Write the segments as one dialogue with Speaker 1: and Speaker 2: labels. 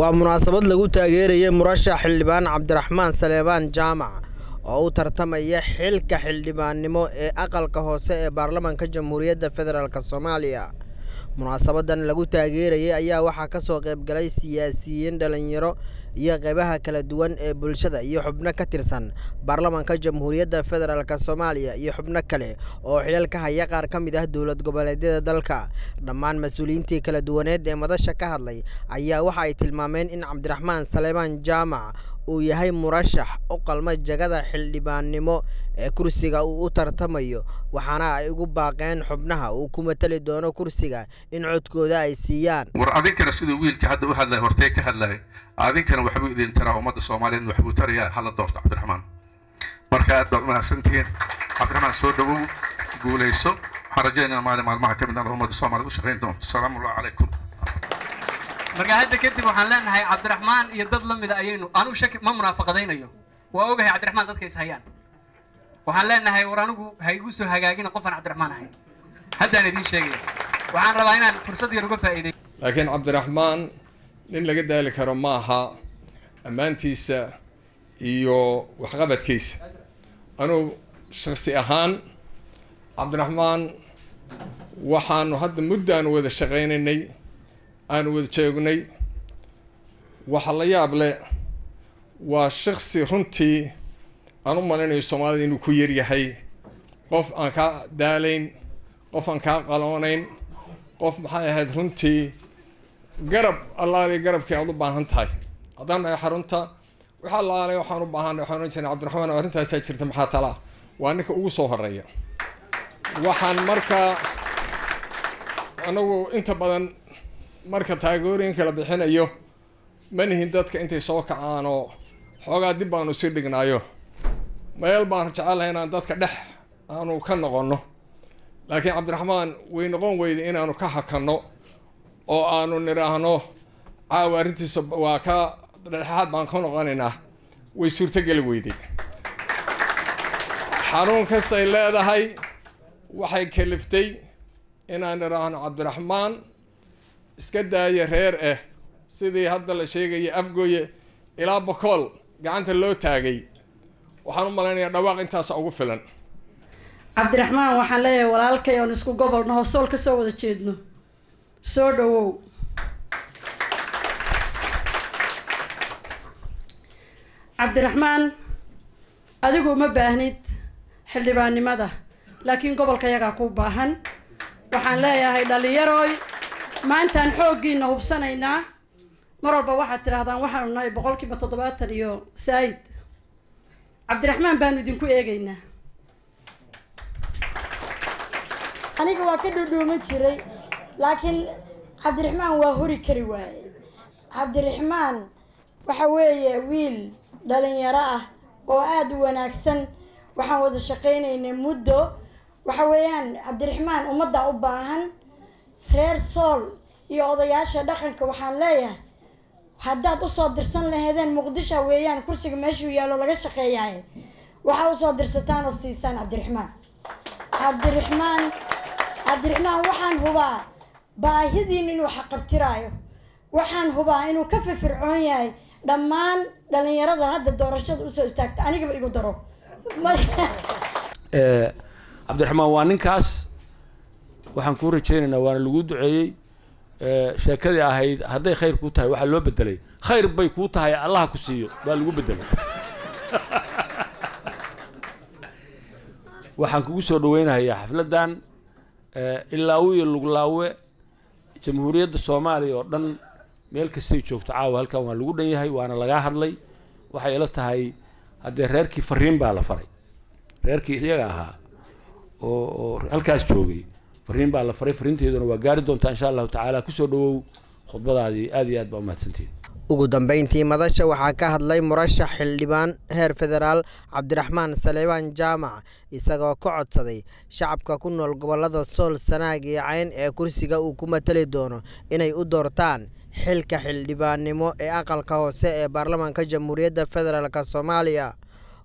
Speaker 1: waa munaasabad lagu taageerayay murashax xildhibaan cabdiraxmaan saleebaan jaamac oo u tartamaya xilka xildhibaannimo ee aqalka hoose ee baarlamaanka jamhuuriyadda federaalk soomaaliya munaasabadan lagu taageerayay ayaa waxaa ka soo qaybgalay siyaasiyiin dhalinyaro iyo qeybaha kala duwan ee bulshada iyo xubno ka tirsan baarlamaanka jamhuuriyadda federaalk soomaaliya iyo xubno kale oo xilal ka haya qaar ka mid ah dowlad goboleedyada dalka dhammaan mas-uuliyiintii kala duwaneed ee madasha ka hadlay ayaa waxa ay tilmaameen in cabdiraxmaan saleebaan jaamac uu yahay murashax u qalma jagada xildhibaannimo ee kursiga uu u tartamayo waxaana ay ugu baaqeen xubnaha uu ku matali doono kursiga in codkooda ay siiyaan
Speaker 2: war adinkana siduu wiilka hadda u hadlaya hortee ka hadlaya adinkana waxbuu idin taraa ummadda soomaaliyeed waxbuu tarayaa hala doorto cabdiraxmaan marka aad baad umahadsantihiin cabdiraxmaan soo dhawow guulayso waxaan rajaynaa maalin maalmaha ka mid ah ummadda soomaaliyed u shaqayn doonto asalaamu allahu calaykum
Speaker 3: marka hadda kadib waxaan leenahay cabdiraxmaan iyo dad la mida ayaynu anigu shaki ma munaafaqadaynayo waa ogahay cabdiraxmaan dadka is hayaan waxaan leenahay war anigu ha igu soo hagaagina qofaan cabdiraxmaan ahay haddaan idiin sheegaya waxaan rabaa inaan fursad yar uga faa'iiday
Speaker 4: laakiin cabdiraxmaan nin laga daali karo maaha ammaantiisa iyo waxqabadkiisa anugu shaksi ahaan cabdiraxmaan waxaanu hadda muddo aanu wada shaqaynaynay aanu wada joognay waxa la yaab leh waa shaksi runtii aan u malaynayo soomaalida inuu ku yaryahay qof aan kaa daalayn qof aan kaa qaloonayn qof maxay ahayd runtii garab allaali garabkii aad u baahan tahay haddaan nahay xarunta waxa allaale waxaan u baahanay waxaan ohan jirnay cabdiraxmaan oo arrintaasaa jirta maxaa talaa waa ninka ugu soo horeeya waxaan markaa anagu inta badan marka taageerooyinka la bixinayo ma nihin dadka intay soo kacaan oo xoogaa dib baanu sii dhignaayo meel baan jecelahay inaan dadka dhex aanu ka noqonno laakiin cabdiraxmaan way noqon weyday inaanu ka hakanno oo aanu nidhaahno caawa arrintiisa waa ka dhexaad baan ka noqonaynaa way suurtogeli weyday xanuun kastay leedahay waxay kaliftay inaan nidhaahno cabdiraxmaan iska daaya reer ah sidii hadda la sheegaya afgooye ilaa bokool gacanta loo taagay waxaan u malaynayaa dhawaaq intaasa ugu filan
Speaker 5: cabdiraxmaan waxaan leeyahay walaalkay oon isku gobolno hoosool ka soo wada jeedno soo dhawow cabdiraxmaan adigu uma baahnid xildhibaannimada laakiin gobolka yagaa ku baahan waxaan leeyahay dhallinyarooy maantaan xooggiina hubsanaynaa mar walba waxaad tidhaahdaan waxaanu nahay boqolkiiba toddobaatan iyo saayid cabdiraxmaan baanu idinku eegaynaa
Speaker 6: aniga waa ka dhuudhuuman jiray laakiin cabdiraxmaan waa hori kari waaye cabdiraxmaan waxa weeye wiil dhalinyaro ah oo aada u wanaagsan waxaan wada shaqaynaynay muddo waxa weeyaan cabdiraxmaan ummadda u baahan reer sool iyo odayaasha dhaqanka waxaan leeyahay haddaad usoo dirsan laheedeen muqdisho weeyaan kursiga meeshuu yaallo laga shaqeeyahay waxaa usoo dirsataan oo siisaan cabdiraxmaan cabdiraxmaan cabdiraxmaan waxaan hubaa baahidiin inuu xaqabtiraayo waxaan hubaa inuu ka firfircoon yahay dhammaan dhalinyarada hadda doorashada usoo istaagta anigaba igu daro
Speaker 7: cabdiraxmaan waa ninkaas waxaan kuu rajaynaynaa waana lagu duceeyey sheekadii ahayd hadday khayr kuu tahay waxaa loo bedelay khayr bay kuu tahay allaha ku siiyo baa lagu bedelay waxaan kugu soo dhaweynayaa xafladdan ilaawe iyo luglaawe jamhuuriyadda soomaaliya oo dhan meel kastay joogto caawa halkan waa lagu dhan yahay waana lagaa hadlay waxay ila tahay haddee reerkii fariin baa la faray reerkii iyaga ahaa oo oo halkaas joogay fariin baa la faray fariinteeduna waa gaari doontaa insha allahu tacaala kusoo dhawow khudbadaadii aad iyo aad baa umahadsantihin
Speaker 1: ugu dambeyntii madasha waxaa ka hadlay murashax xildhibaan heer federaal cabdiraxmaan saleebaan jaamac isagoo ka codsaday shacabka ku nool gobolada sool sanaag iyo cayn ee kursiga uu ku matali doono inay u doortaan xilka xildhibaannimo ee aqalka hoose ee baarlamaanka jamhuuriyadda federaalk soomaaliya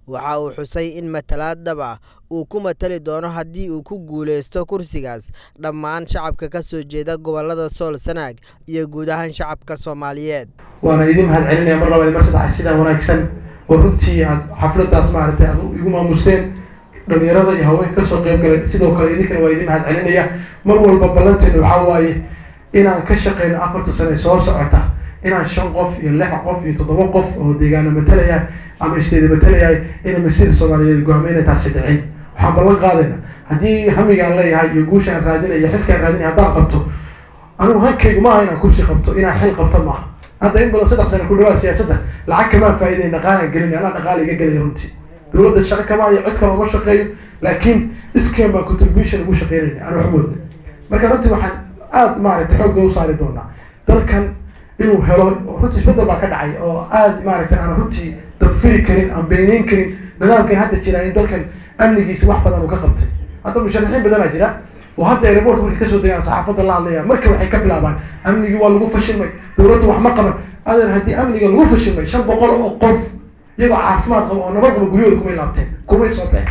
Speaker 1: waxa uu xusay in matalaad dhab ah uu ku matali doono haddii uu ku guuleysto kursigaas dhammaan shacabka ka soo jeeda gobollada sool sanaag iyo guud ahaan shacabka soomaaliyeed
Speaker 8: waana idin mahad celinaya mar labaad mar saddex sidaa wanaagsan oo runtii aad xafladaas maaragtay aad igu maamusteen dhalinyarada iyo haweenka kasoo qayb galeen sidoo kale idinkana waa idin mahad celinaya mar walba ballanteena waxaa waaye inaan ka shaqeyno afarta sane soo socota inaan shan qof iyo lix qof iyo toddoba qof oo deegaana matalaya ama isteeda matalayahay inay masjida soomaaliyeed go-aameyna taasi dhicin waxaan ballan qaadayna haddii hamigaan leeyahay iyo guushaan raadinaya iyo xilkaan raadinaya haddaan qabto anigu hankaygu maaha inaan kursi qabto inaan xil qabto maaha hadda in badan saddex sane ku dhawaad siyaasadda lacag kamaan faa'idayn dhaqaalaan gelin anaa dhaqaala iga gelaya runtii dowladda shaqo kama hayo cid kale uma shaqeeyo laakiin iskeen baa contribution ugu shaqeynayna aan waxmoodna marka runtii waxaan aada maaragtay xoogga u saari doonaa dalkan inuu helo runtii isbeddel baa ka dhacay oo aada maaragtay aan runtii dabfiri karin aan beeneyn karin nidaamkan hadda jira in dalkan amnigiisa wax badan uu ka qabtay hadda musharaxiin badanaa jira oo hadda aerobortka markay kasoo degaan saxaafadda la hadlaya marka waxay ka bilaabaan amnigii waa lagu fashilmay dowladdu wax ma qaban adeer haddii amniga lagu fashilmay shan boqol oo qof iyagoo caafimaad qaba oo nabad qaba guryahooda kumay laabteen kumay soo baxeen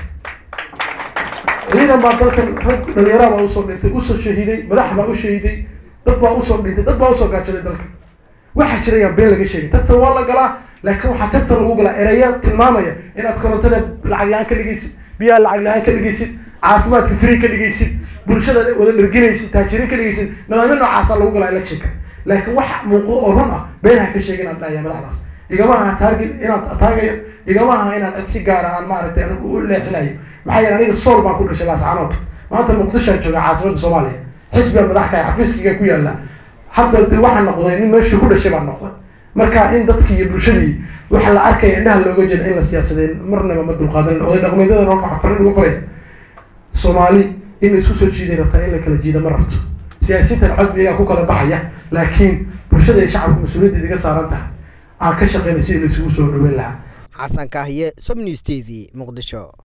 Speaker 8: ciidan baa dalkan rag dhalinyara baa usoo dhintay usoo shahiiday madax baa u shahiiday dad baa usoo dhintay dad baa usoo gaajaday dalka waxaa jira yaan been laga sheegin tartan waa la galaa laakiin waxaa tartan lagu galaa ereya tilmaamaya inaad korontada lacag la-aan ka dhigaysid biyaha lacag la-aan ka dhigaysid caafimaadka free ka dhigaysid bulshada wada dherginaysid taajiriin ka dhigaysid nidaamyo noocaasa lagu galaa electionka laakiin wax muuqdo oo run ah beenaha ka sheegin aan dhahaya madaxdaas igama aha target inaan ataagayo igama aha inaan cid si gaara aan maaragtay anigu u leexinayo maxaa yeele aniga sool baan ku dhashay laascanood maanta muqdishoan jooga caasimada soomaaliya xisbiga madaxka xafiiskiga ku yaala hadda de waxaan noqday nin meeshii ku dhashay baan noqday marka in dadkii iyo bulshadii waxa la arkaya indhaha looga jeeda in la siyaasadeen marnaba ma dulqaadan oday dhaqmeedyada halka waxaa farin ugu faray soomaali in la isku soo jiiday rabtaa in la kala jiida ma rabto siyaasiyiintan cod iyagaa ku kala baxaya laakiin bulshada iyo shacabka mas-uuliyaddeeda iga saaran tahay aan ka shaqeynay sidii la isugu soo dhaweyn lahaa
Speaker 1: xasan kaahiye som news t v muqdisho